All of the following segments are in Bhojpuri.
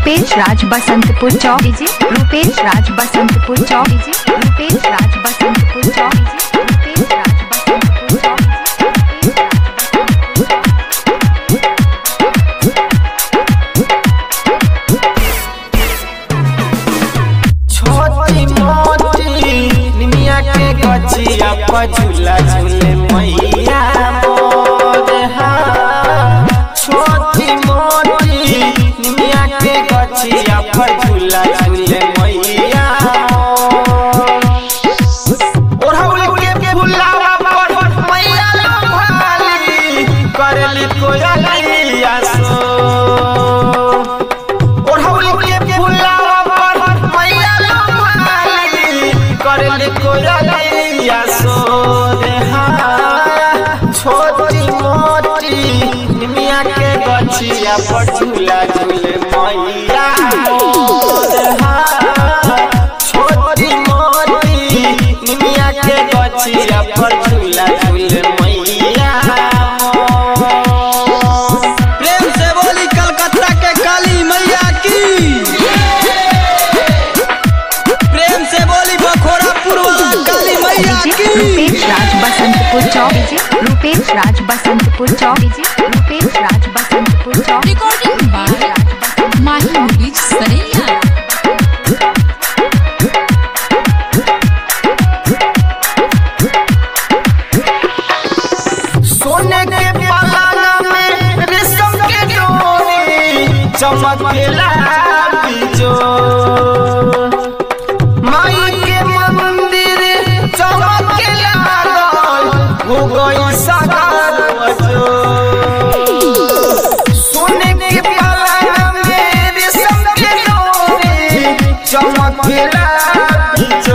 रूपेश राज बसंतपुर चौक डीजे रूपेश राज बसंतपुर चौक डीजे रूपेश राज बसंतपुर चौक डीजे रूपेश राज बसंतपुर चौक छोटी मोटी निमिया के गछिया पर झूला झूले मैया मोर हाँ। छोटी मोटी निमिया के गछिया पर झूला झूले मैया मोर। ओढ़ौल के फुलावा पर मैया लोभाली, करेली कोयलिया सो ओढ़ौल के फुलावा पर मैया लोभाली, करेली कोयलिया सो देहा। छोटी मोटी निमिया के गछिया पर झूला झूले मैया मोर हाँ। छोटी मोटी निमिया के गछिया पर झूला झूले मैया मोर। प्रेम से बोली कलकत्ता के काली मैया की प्रेम से बोली बखोरापुर वाला काली मैया डीजे की रूपेश राज बसंतपुर चौक डीजे रूपेश राज बसंतपुर चौक डीजे रूपेश राज बसंतपुर चौक Recording by Mahi Movies Saraiya. सोने के पलाना में रेशम के डोरी चमकेला बीजो माई के मंदिर चमकेला हो गई सागर बजो सोने के पलाना में रेशम के डोरी चमकेला बीजो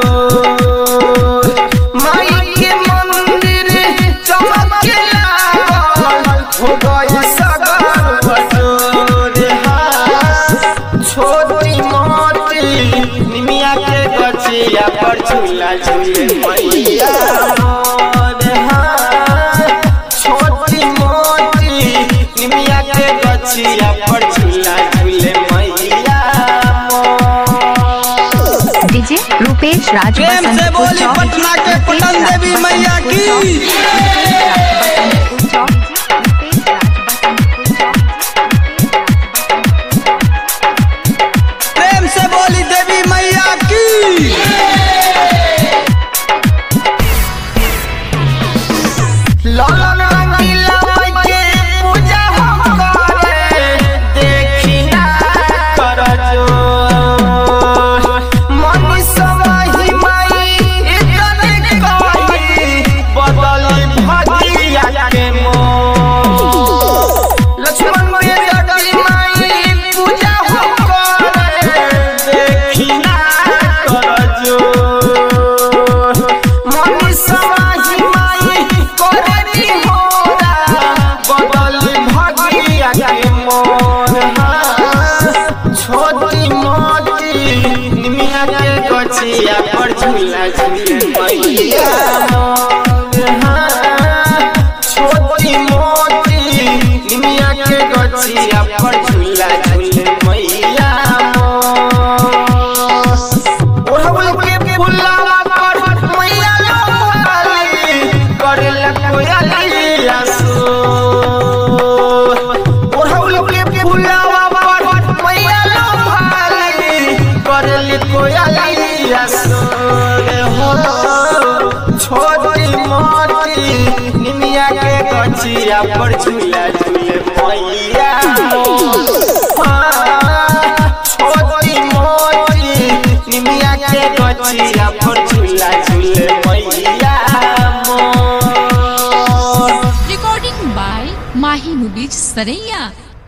माई के मंदिर चमकेला हो गई सागर बजोर छोटी मोटी निमिया के गछिया पर झूला झूले मैया मोर हाँ। छोटी मोटी निमिया के गछिया पर झूला झूले मैया मोर। डीजे रूपेश राज प्रेम से बसंतपुर बोली चौक पटना के रूपेश पटन राज देवी मैया बसंतपुर की। चौक, रूपेश राज बसंतपुर चौक, रूपेश राज बसंतपुर चौक, रूपेश राज बसंतपुर चौक। प्रेम से बोली देवी मैया की लाला रंगीला माई के पूजा हम करे, देखी ना करजो। मनी सवाही माई इतने कही, बदली भगिया के मोर। लक्ष्मण के जटी माई पूजा हम करे, देखी ना करजो। मनी सवाही माई करेली होरा, बदली भगिया के मोर हाँ। छोटी मोटी निमिया के गछिया पर झूला झूले मैया मोर हाँ। छोटी मोटी निमिया के गछिया पर झूला झूले मैया मोर। ओढ़ौल के फुलावा पर मैया लोभाली, करेला कोयलिया सो। ओढ़ौल के फुलावा पर मैया लोभाली, करेली कोयलिया सो रे हो। छोटी मोटी निमिया के गछिया पर झूला झूले मैया मोर। हाँ, छोटी मोटी निमिया के गछिया पर झूला झूले मैया मोर। Recording by Mahi Movies Saraiya.